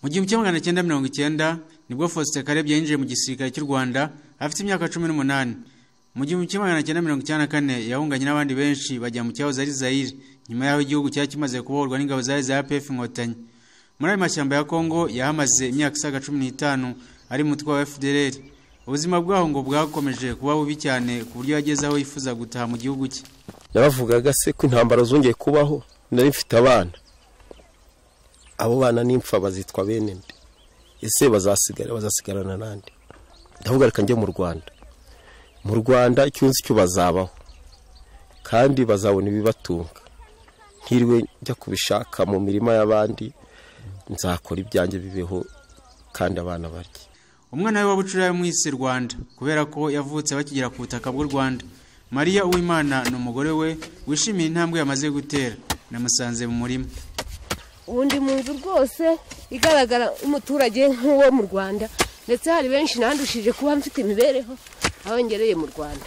Mu gihumbi kimwe magana cyenda mirongo icyenda nibwo Faustin Karebye yinjiye mu gisirikare cy'u Rwanda afite imyaka cumi n'umunani mu gihumbi kimwe magana cyenda mirongo icyenda na kane yahunganye n'abandi benshi bajya mu cyahoze ari Zaire nyuma y'aho igihugu cyari kimaze kubohorwa n'ingabo zari za APF Inkotanyi muri ayo mashyamba ya Congo yahamaze imyaka isaga cumi n'itanu ari mu mutwe wa FDLR ubuzima bwaho ngo bwakomeje kuba bubi cyane ku buryo yageze aho yifuza gutaha mu gihugu cye yabavugaga se ko intambara zongeye kubaho nari mfite abana abo bana n'imfa bazitwa bene nde ese bazasigara bazasigarana n'andi ndavuga reka njye mu rwanda mu rwanda icyo nzi cyo bazabaho kandi bazabona ibibatunga ntiriwe njya kubishaka mu mirima y'abandi nzakora ibyanjye bibeho kandi abana barye umwana we wa bucura yamwise rwanda kubera ko yavutse bakigera ku butaka bw'u rwanda mariya uwimana ni umugore we wishimiye intambwe yamaze gutera namusanze mu murima ubundi mu nzu rwose igaragara umuturage nk'uwo mu rwanda ndetse hari benshi nandushije kuba mfite imibereho aho ngereye mu rwanda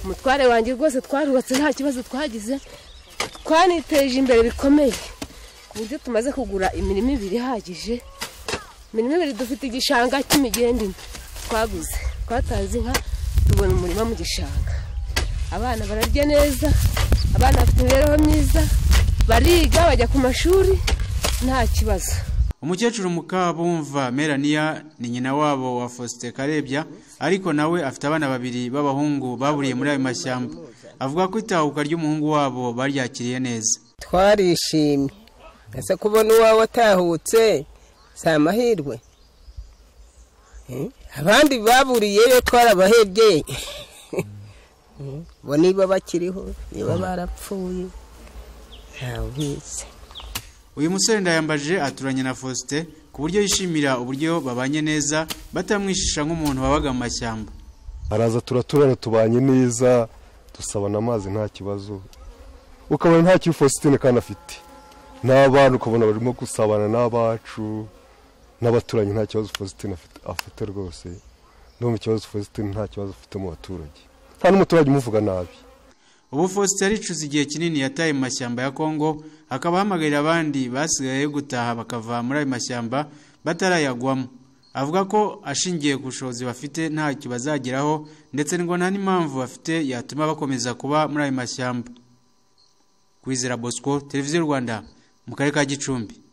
umutware wanjye rwose twarubatse nta kibazo twagize twaniteje imbere bikomeye ku buryo tumaze kugura imirima ibiri ihagije imirima ibiri dufite igishanga cy'imigende twaguze twatanze inka tubona umurima mu gishanga abana bararya neza abana bafite imibereho myiza bariga bajya ku mashuri nta kibazo umukecuru mukabumva melania ni nyina wabo wa faustin karebya ariko nawe afite abana babiri b'abahungu baburiye muri ayo mashyamba avuga ko itahuka ry'umuhungu wabo baryakiriye neza twarishimye ese kubona uwawe atahutse si amahirwe abandi baburiyeyo twarabahebyeye bo niba bakiriho niba barapfuye ntawize uyu musore ndayambaje aturanye na faustin ku buryo yishimira uburyo babanye neza batamwishisha nk'umuntu wabaga mu mashyamba araza turaturana tubanye neza dusabana amazi nta kibazo ukabona nta kibi faustin kandi afite n'abana ukabona barimo gusabana n'abacu n'abaturanyi nta kibazo faustin afite rwose no mu kibazo faustin nta kibazo afite mu baturage nta n'umuturage umuvuga nabi ubu faustin yaricuza igihe kinini yataye mu mashyamba ya kongo akaba ahamagarira abandi basigaye gutaha bakava muri ayo mashyamba batarayagwamo avuga ko ashingiye ku bushobozi bafite ntacyo bazageraho ndetse ngo nta n'impamvu bafite yatuma bakomeza kuba muri ayo mashyamba kwizera bosco televiziyo rwanda mu karere ka gicumbi